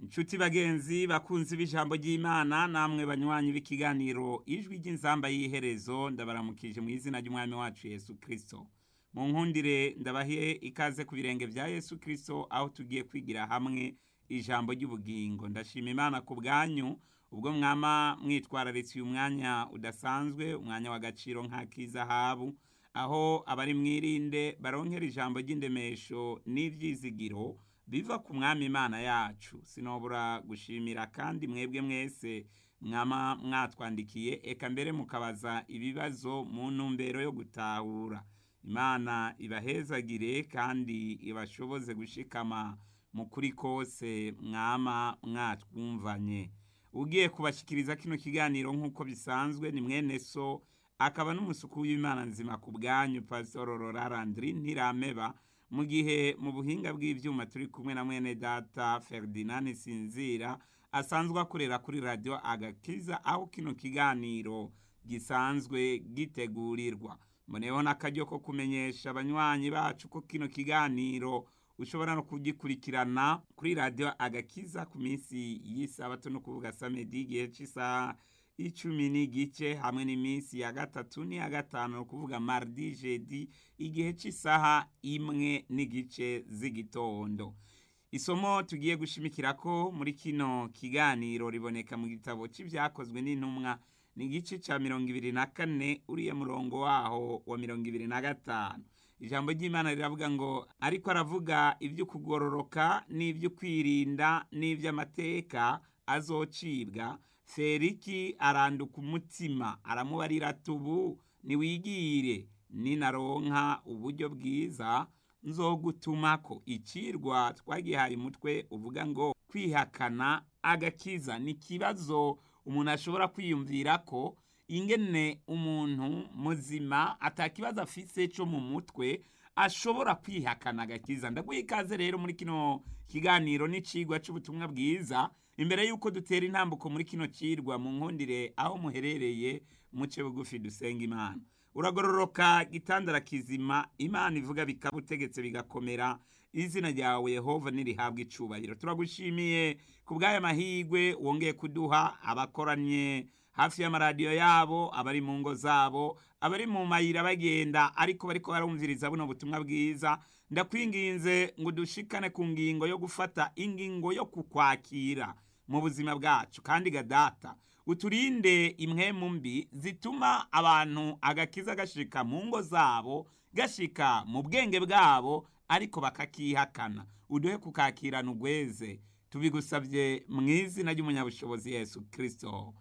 inshuti bagenzi bakunzi b'ijambo ry'imana namwe banywanyi b'ikiganiro ijwi ry'inzamba y'iherezo ndabaramukije mu izina ry'umwami wacu yesu kirisito mu nkundire ndabahe ikaze ku birenge bya yesu kirisito aho tugiye kwigira hamwe ijambo ry'ubugingo ndashima imana ku bwanyu ubwo mwama mwitwararitse uyu mwanya udasanzwe umwanya w'agaciro nk'ak'izahabu aho abari mwirinde baronkera ijambo ry'indemesho n'ibyizigiro biva ku mwami imana yacu sinobura gushimira kandi mwebwe mwese mwama mwatwandikiye eka mbere mukabaza ibibazo mu ntumbero yo gutahura imana ibahezagire kandi ibashoboze gushikama mu kuri kose mwama mwatwumvanye ugiye kubashyikiriza kino kiganiro nk'uko bisanzwe ni mwene so akaba n'umusuku w'imana nzima ku bwanyu pasitoro rorarandiri ntirameba mu gihe mu buhinga bw'ibyuma turi kumwe na mwene data Ferdinand sinzira asanzwe akorera kuri radiyo agakiza aho kino kiganiro gisanzwe gitegurirwa mboneyeho n'akaryo ko kumenyesha abanywanyi bacu ko kino kiganiro ushobora no kugikurikirana kuri radiyo agakiza ku minsi y'isabato no kuvuga samedi igihe cy'isaha icumi n'igice hamwe n'iminsi ya gatatu n'iya gatanu ni ukuvuga mardi jedi igihe cy'isaha imwe n'igice z'igitondo isomo tugiye gushimikira ko muri kino kiganiro riboneka mu gitabo cy'ibyakozwe n'intumwa ni igice cya mirongo ibiri na kane uriya murongo waho wa mirongo ibiri na gatanu ijambo ry'imana riravuga ngo ariko aravuga ibyo kugororoka n'ibyo kwirinda n'iby'amateka azocibwa feriki aranduka umutima aramubarira ati ubu niwigire ninaronka uburyo bwiza nzogutumako ikirwa twagihaye umutwe uvuga ngo kwihakana agakiza ni ikibazo umuntu ashobora kwiyumvira ko ingene umuntu muzima atakibazo afise cyo mu mutwe ashobora kwihakana agakiza ndaguha ikaze rero muri kino kiganiro n'icigwa cy'ubutumwa bwiza imbere y'uko dutera intambuko muri kino kirwa mu nkundire aho muherereye muce bugufi dusenga imana uragororoka gitandara kizima imana ivuga bikaba utegetse bigakomera izina ryawe yehova nirihabwa icubahiro turagushimiye ku bw'aya mahirwe wongeye kuduha abakoranye hafi y'amaradiyo yabo abari mu ngo zabo abari mu mayira bagenda ariko bariko barumviriza buno butumwa bwiza ndakwinginze ngo dushikane ku ngingo yo gufata ingingo yo kukwakira mu buzima bwacu kandi gadata uturinde impwemu mbi zituma abantu agakiza gashika mu ngo zabo gashika mu bwenge bwabo ariko bakakihakana uduhe kukakirana ugweze tubigusabye mu izina ry'umunyabushobozi yesu kirisito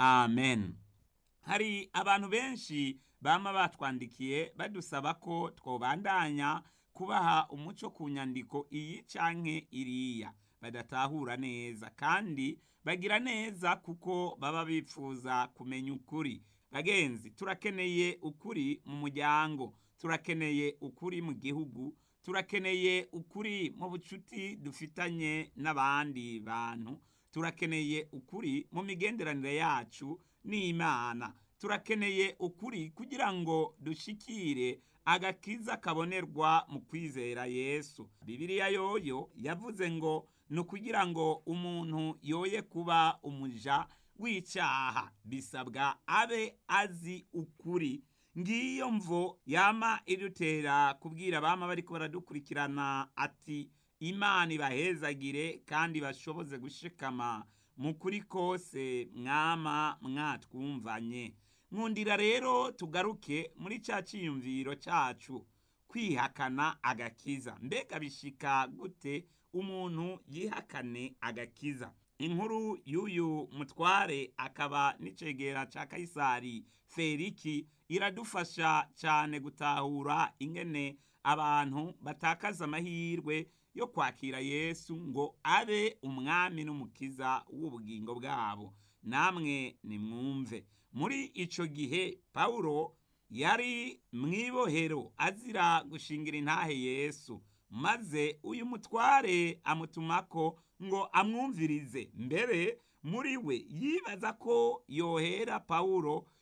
amen hari abantu benshi bama batwandikiye badusaba ko twobandanya kubaha umuco ku nyandiko iyi canke iriya badatahura neza kandi bagira neza kuko baba bifuza kumenya ukuri bagenzi turakeneye ukuri mu muryango turakeneye ukuri mu gihugu turakeneye ukuri mu bucuti dufitanye n'abandi bantu turakeneye ukuri mu migenderanire yacu n'imana turakeneye ukuri kugira ngo dushikire agakiza kabonerwa mu kwizera yesu bibiliya yoyo yavuze ngo ni ukugira ngo umuntu yoye kuba umuja w'icyaha bisabwa abe azi ukuri ngiyo mvo yama idutera kubwira abama bariko baradukurikirana ati imana ibahezagire kandi bashoboze gushikama mu kuri kose mwama mwatwumvanye nkundira rero tugaruke muri cya cyiyumviro cyacu kwihakana agakiza mbega bishika gute umuntu yihakane agakiza inkuru y'uyu mutware akaba n'icegera cya kayisari feriki iradufasha cyane gutahura ingene abantu batakaza amahirwe yo kwakira yesu ngo abe umwami n'umukiza w'ubugingo bwabo namwe nimwumve muri icyo gihe pawulo yari mu ibohero azira gushingira intahe yesu maze uyu mutware amutumako ngo amwumvirize mbere muri we yibaza ko yohera pawulo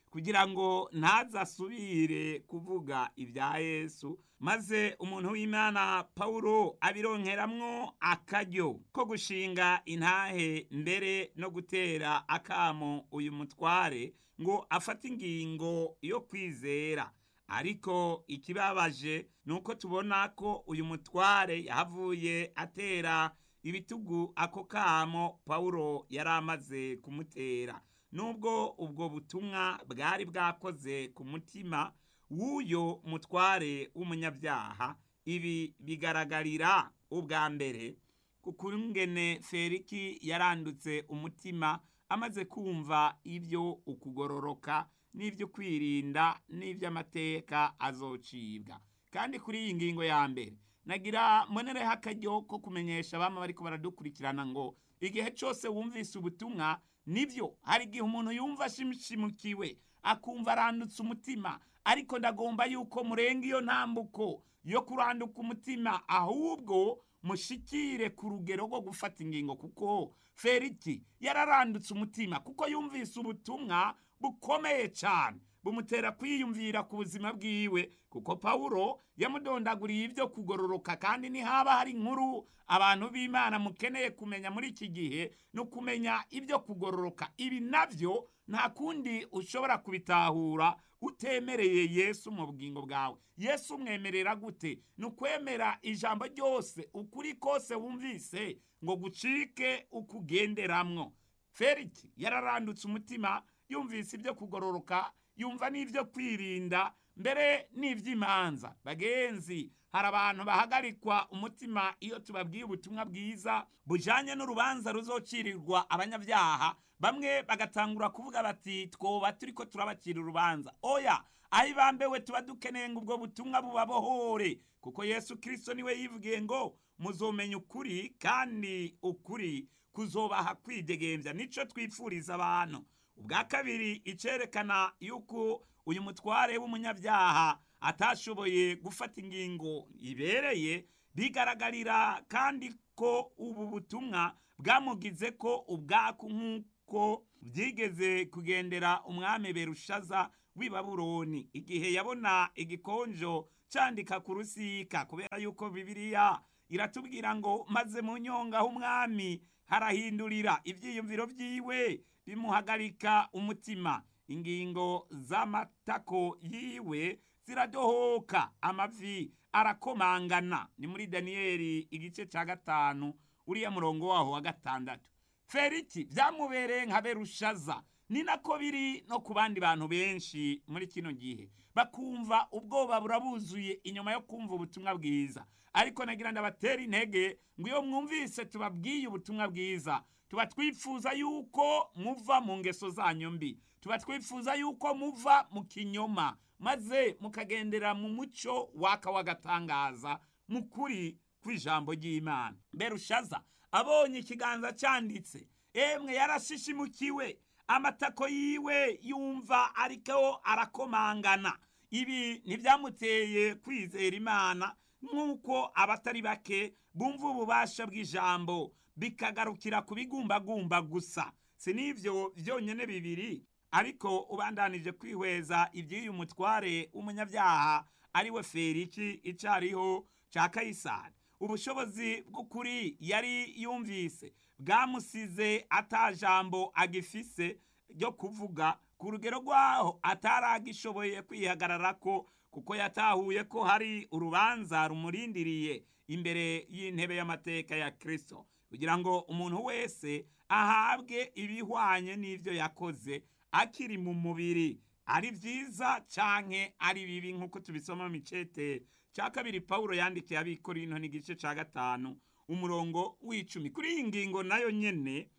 kugira ngo ntazasubire kuvuga ibya yesu maze umuntu w'imana pawulo abironkeramwo akaryo ko gushinga intahe mbere no gutera akamo uyu mutware ngo afate ingingo yo kwizera ariko ikibabaje ni uko tubona ko uyu mutware yahavuye atera ibitugu ako kamo pawulo yari amaze kumutera nubwo ubwo butumwa bwari bwakoze ku mutima w'uyo mutware w'umunyabyaha ibi bigaragarira ubwa mbere ku kungene feriki yarandutse umutima amaze kumva ibyo ukugororoka n'ibyo kwirinda n'iby'amateka azocibwa kandi kuri iyi ngingo ya mbere nagira mbonereho akaryo ko kumenyesha abama bariko baradukurikirana ngo igihe cyose wumvise ubutumwa nibyo hari igihe umuntu yumva ashimishimukiwe akumva arandutse umutima ariko ndagomba yuko murenga iyo ntambuko yo kuranduka umutima ahubwo mushikire ku rugero rwo gufata ingingo kuko feriki yararandutse umutima kuko yumvise ubutumwa bukomeye cyane bumutera kwiyumvira ku buzima bwiwe kuko pawulo yamudondaguriye ibyo kugororoka kandi ntihaba hari inkuru abantu b'imana mukeneye kumenya muri iki gihe ni ukumenya ibyo kugororoka ibi nabyo nta kundi ushobora kubitahura utemereye yesu mu bugingo bwawe yesu umwemerera gute ni ukwemera ijambo ryose ukuri kose wumvise ngo gucike ukugenderamwo feriki yararandutse umutima yumvise ibyo kugororoka yumva n'ibyo kwirinda mbere n'iby'imanza bagenzi hari abantu bahagarikwa umutima iyo tubabwiye ubutumwa bwiza bujanye n'urubanza ruzocirirwa abanyabyaha bamwe bagatangura kuvuga bati twoba turiko turabacira urubanza oya aho ibambewe tuba dukeneye ngo ubwo butumwa bubabohore kuko yesu kirisito niwe yivugiye ngo muzomenya ukuri kandi ukuri kuzobaha kwidegembya nico twifuriza abantu ubwa kabiri icerekana yuko uyu mutware w'umunyabyaha atashoboye gufata ingingo ibereye bigaragarira kandi ko ubu butumwa bwamugize ko ubwaku nk'uko byigeze kugendera umwami berushaza w'i babuloni igihe yabona igikonjo candika ku rusika kubera yuko bibiliya iratubwira ngo maze mu nyonga h'umwami harahindurira ibyiyumviro byiwe bimuhagarika umutima ingingo z'amatako yiwe ziradohoka amavi arakomangana ni muri daniyeli igice cya gatanu uriya murongo waho wa gatandatu feriki byamubereye nka berushaza ni nako biri no ku bandi bantu benshi muri kino gihe bakumva ubwoba burabuzuye inyuma yo kumva ubutumwa bwiza ariko nagira ndabatera intege ngo iyo mwumvise tubabwiye ubutumwa bwiza tuba twifuza yuko muva mu ngeso zanyu mbi tuba twifuza yuko muva mu kinyoma maze mukagendera mu muco waka w'agatangaza mu kuri kw'ijambo ry'imana berushaza abonye ikiganza cyanditse emwe yarashishimukiwe amatako yiwe yumva ariko arakomangana ibi ntibyamuteye kwizera imana nk'uko abatari bake bumva ububasha bw'ijambo bikagarukira ku bigumbagumba gusa si n'ibyo byonyine bibiri ariko ubandanije kwihweza iby'uyu mutware w'umunyabyaha ari we feriki icariho cya kayisari ubushobozi bw'ukuri yari yumvise bwamusize atajambo agifise ryo kuvuga ku rugero rwaho ataragishoboye kwihagarara ko kuko yatahuye ko hari urubanza rumurindiriye imbere y'intebe y'amateka ya kirisito kugira ngo umuntu wese ahabwe ibihwanye n'ibyo yakoze akiri mu mubiri ari byiza canke ari bibi nk'uko tubisoma mu micete cya kabiri pawulo yandikiye abikorino n'igice cya gatanu umurongo w'icumi kuri iyi ngingo nayo nyene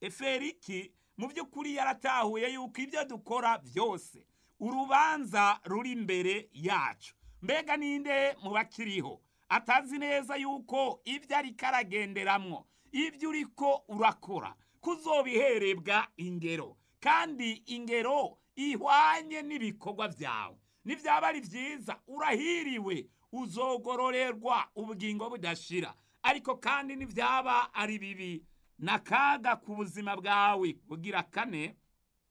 eferiki mu by'ukuri yaratahuye yuko ibyo dukora byose urubanza ruri imbere yacu mbega ninde mu bakiriho atazi neza yuko ibyo ariko aragenderamwo ibyo uriko urakora kuzobiherebwa ingero kandi ingero ihwanye n'ibikorwa byawe nibyaba ari byiza urahiriwe uzogororerwa ubugingo budashira ariko kandi nibyaba ari bibi n'akaga ku buzima bwawe bugira kane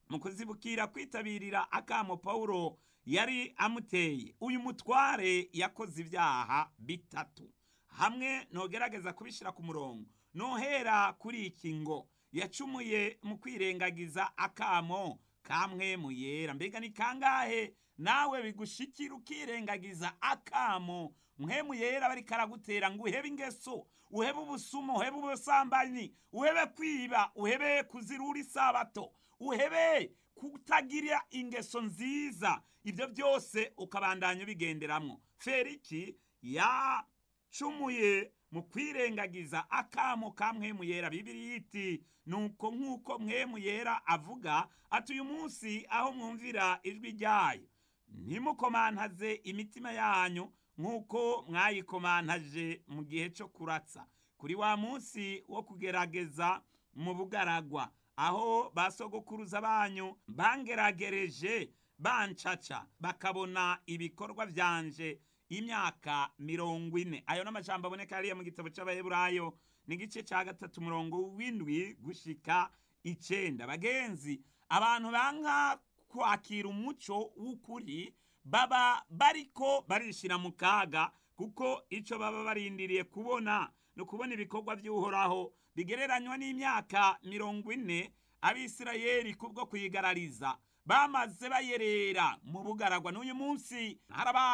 mu kuzibukira kwitabirira akamo pawulo yari amuteye uyu mutware yakoze ibyaha bitatu hamwe nogerageza kubishyira ku murongo nohera kuri iki ngo yacumuye mu kwirengagiza akamo kamwe mu yera mbega ni kangahe nawe bigushikira ukirengagiza akamo mwe mu yera bari karagutera ngo uhebe ingeso uhebe ubusumo uhebe ubusambanyi uhebe kwiba uhebe kuzirura isabato uhebe kutagira ingeso nziza ibyo byose ukabandanya ubigenderamo feriki yacumuye mu kwirengagiza akamo ka mwemu yera bibiri yiti nuko nk'uko mwemu yera avuga ati uyu munsi aho mwumvira ijwi ryayo ntimukomantaze imitima yanyu nk'uko mwayikomantaje mu gihe cyo kuratsa kuri wa munsi wo kugerageza mu bugaragwa aho basogokuruza banyu bangeragereje bancaca bakabona ibikorwa byanje imyaka mirongo ine ayo n'amajambo aboneka hariya mu gitabo cy'abaheburayo ni igice cya gatatu umurongo w'indwi gushika icenda bagenzi abantu banka kwakira umuco w'ukuri baba bariko barishira mu kaga kuko icyo baba barindiriye kubona ni ukubona ibikorwa by'uhoraho bigereranywa n'imyaka mirongo ine abisirayeli kubwo kuyigarariza bamaze bayerera mu bugaragwa n'uyu munsi harabaye